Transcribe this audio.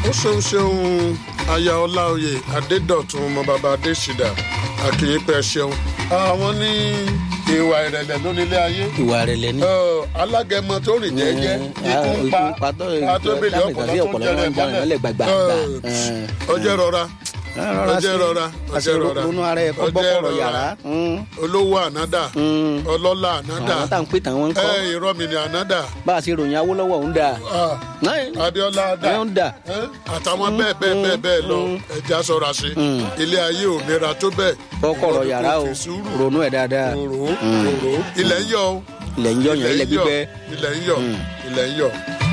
ó ṣeun ṣeun aya ọláoyè adédọ̀tun ọmọ bàbá adésìdá àkìyípẹ́ ṣeun àwọn ní ìwà ìrẹ̀lẹ̀ lónílé ayé ìwà rẹ̀ lẹ́ni. Ọ, alágẹmọ tó rìn jẹ́jẹ́ ikú ń pa atóbìlì ọpọlọ tó ń jẹrẹ mọ́lẹ̀ gbàgbà. ọjọ́ rọra ọjọ́ rọra ọjọ́ rọra ronú ara ẹ̀ kọ́ ọjọ́ bọ́kọ̀rọ̀ rọra. yàrá. olówó ànádà ọlọ́lá ànádà àwọn tá à ń pè tán wọn ń kọ́ ẹ ìrọ́mi ni ànádà bá a ṣe ròyìn awólọ́wọ́ ń dà. adéọlá dà ẹ̀ ń dà. ẹ, àtàwọn bẹ́ẹ̀ bẹ́ẹ̀ bẹ́ẹ̀ bẹ́ẹ̀ lọ ẹja sọra sí ilé ayé ò nira tó bẹ́ẹ̀ bọ́kọ̀rọ̀ yàrá o Fi sùúrù ronú ẹ̀ dáadáa. òrò òrò ilẹ̀ ń yọ o ilẹ̀ ń yọ̀yàn ilẹ̀ ń yọ gbígbẹ́. ilẹ̀ ń yọ ilẹ̀ ń yọ